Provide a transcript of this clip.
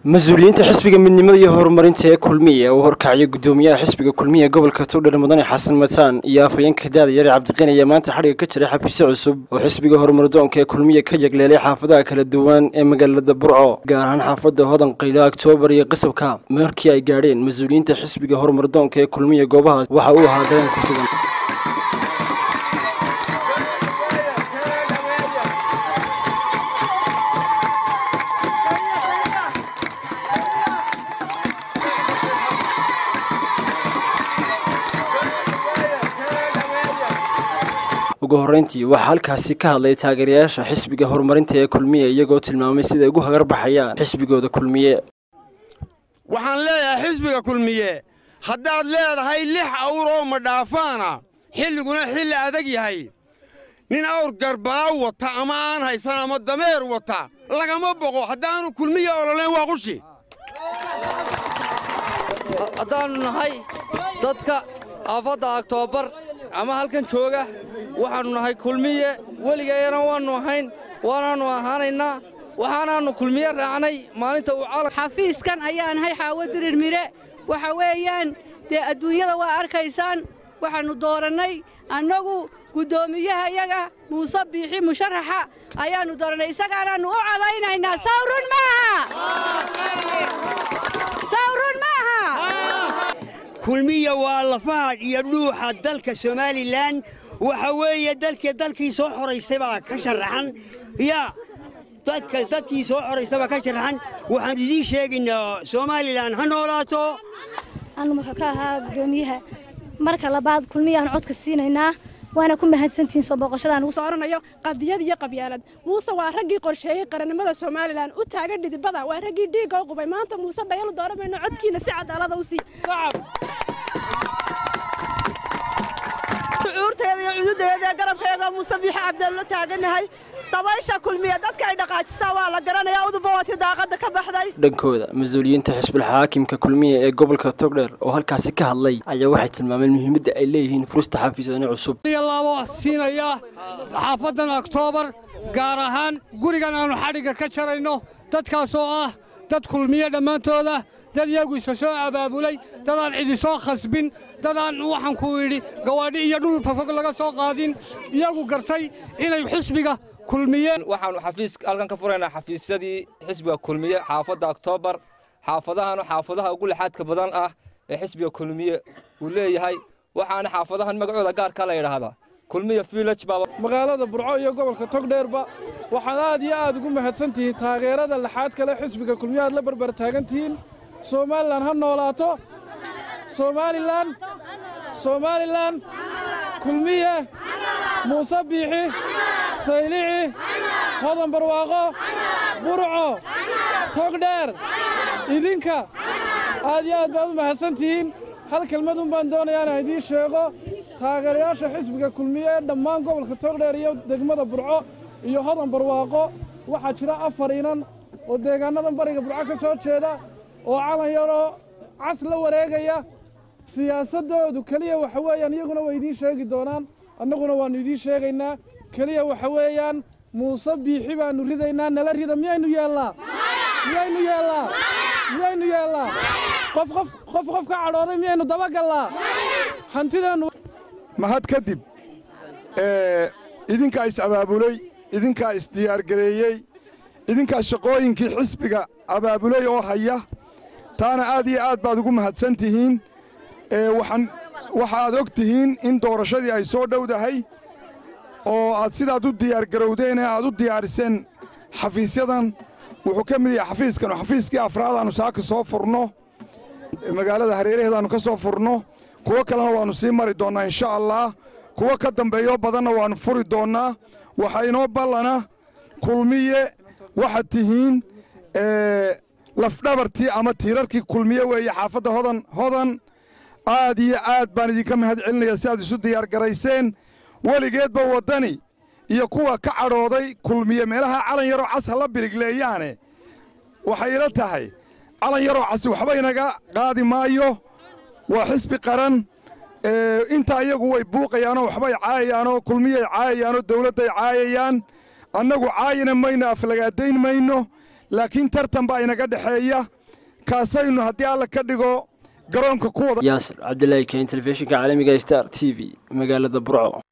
mas-uuliyiinta xisbiga midnimada iyo horumarinta ee kulmiya uu horkacyo gudoomiyaha xisbiga kulmiya gobolka togdher mudane xasan mataan iyo afhayeenka daada yare cabdiqin ayaa maanta xadhiga ka jiray xafiisyo cusub oo xisbiga horumardoonka ee kulmiya ka yegleelay xaafadaha kala duwan ee magaalada burco gaar ahaan xaafada hodan qaylo oktoobar iyo qasabka markii ay gaadheen mas-uuliyiinta xisbiga horumardoonka ee kulmiya goobahaas waxa uu ahaa dareen ku sugan ugu horreyntii waxaa halkaasi ka hadlay taageerayaasha xisbiga horumarinta ee kulmiye iyagoo tilmaamay siday ugu hagar baxayaan xisbigooda kulmiye waxaan leeyahay xisbiga kulmiye haddaad leedahay lix awr oo madhaafaana xilliguna xilli adag yahay nin awr garbaaw wata ama aan haysan ama dameer wata lagama boqo haddaannu kulmiya ololayn waa qushi haddaannu nahay dadka aafadda aktoobar ama halkan jooga waxaannu nahay kulmiye weligeeyana waannu ahayn waanaannu ahaanaynaa waxaanaannu kulmiye raacnay maalinta uu calan xafiiskan ayaa nahay xaawo dirir mire waxa weeyaan dee adduunyada waa arkaysaan waxaannu doorannay annagu guddoomiyaha iyaga muuse biixi musharaxa ayaannu doorannay isagaanaannu u cadaynaynaa sawrun maaha sawrun maaha kulmiya waa lafaha iyo dhuuxa dalka somalilan waxa weeye dalkii dalkii soo xoraysay baa ka sharaxan yaa dadka dadkii soo xoraysay baa ka sharaxan waxaan idiin sheegaynaa somalilan ha noolaato anu wuxuu ka ahaa guddoomiyaha marka labaad kulmiyaan codka siinaynaa waana ku mahadsantihiin soo booqashadaan ugu sooranayo qadiyad iyo qabyaalad muuse waa raggii qorsheeyey qarannimada somalilan u taagan dhidibada waa raggii dhiigga u qubay maanta muuse dhayalu dooramayno codkiina si cadaalada u sii shucuurteeda iyo cududeeda ee garabkeeda muuse biixi cabdeello taagannahay dabaysha kulmiya dadka ay dhaqaajisaa waa la garanayaa uduba waatii daaqadda ka baxday dhankooda mas-uuliyiinta xisbul xaakimka kulmiya ee gobolka togdher oo halkaasi ka hadlay ayaa waxay tilmaameen muhiimadda ay leeyihiin furista xafiisyadani cusub laabo siinaya xaafaddan oktoobar gaar ahaan gurigan aannu xadhigga ka jarayno dadkaasoo ah dad kulmiye dhammaantooda dad iyagu isa soo abaabulay dadaan cidi soo khasbin dadaan waxaan ku idhi gawaadhi iyo dhul fafog laga soo qaadin iyagu gartay inay xisbiga kulmiyeen waxaannu xafiis halkan ka furaynaa xafiisyadii xisbiga kulmiye xaafadda oktoobar xaafadahanu xaafadaha ugu lixaadka badan ah ee xisbiga kulmiye uu leeyahay waxaana xaafadahan magacooda gaarka la yidhaahdaa kulmiya village baa magaalada burco iyo gobolka togdheerba waxaad aad iyo aad ugu mahadsan tihiin taageerada laxaad kale xisbiga kulmiye aad la barbar taagan tihiin somalilan ha noolaato somalilan somalilan kulmiye muuse biixi saylici hodan barwaaqo burco togdheer idinka aad iyo aad baad u mahadsan tihiin hal kelmadun baan doonayaa inaan idiin sheego taageerayaasha xisbiga kulmiye ee dhammaan gobolka togdheer iyo degmada burco iyo hodan barwaaqo waxaa jira afar inan oo deegaannadan bariga burco ka soo jeeda oo calan yaroo cas la wareegaya siyaasaddoodu keliya waxa weeyaan iyaguna way idiin sheegi doonaan annaguna waannu idiin sheegaynaa keliya waxa weeyaan muuse biixi baannu ridaynaa nala rida miyaynu yeellaa miyaynu yeellaa miyaynu yeellaa qof qof qof qof ka cadhooday miyaynu dabagallaa hantideennu mahad kadib idinkaa is-abaabulay idinkaa isdiyaargareeyey idinkaa shaqooyinkii xisbiga abaabulay oo haya taana aad iyo aad baad ugu mahadsan tihiin waxa aad og tihiin in doorashadii ay soo dhowdahay oo aad sidaad u diyaargarowdeen ee aad u diyaariseen xafiisyadan wuxuu ka mid yahay xafiiskan oo xafiiskii afraadaannu saaka soo furno magaalada hareeraheedaannu ka soo furno kuwo kalena waannu sii mari doonnaa insha allaah kuwo ka dambeeyoo badanna waannu furi doonnaa waxaa inoo ballana kulmiye waxaad tihiin lafdhabartii ama tiirarkii kulmiye weeye xaafadda hodan hodan aad iyo aad baan idinka mahad celinayaa si aad isu diyaargarayseen weligeedba waddani iyo kuwa ka cadhooday kulmiye meelaha calan yaroo cas ha la birigleeyaane waxay ila tahay calan yaroo casi waxba inaga qaadi maayo waa xisbi qaran intaa iyagu way buuqayaanoo waxbay caayayaanoo kulmiyay caayayaanoo dawladday caayayaan annagu caayina mayno aflagaadayn mayno laakiin tartan baa inaga dhexeeya kaasaynu haddii alla ka dhigo garoonka ku wada yaasir cabdilaahi keen telefishinka caalamiga star t v magaalada burco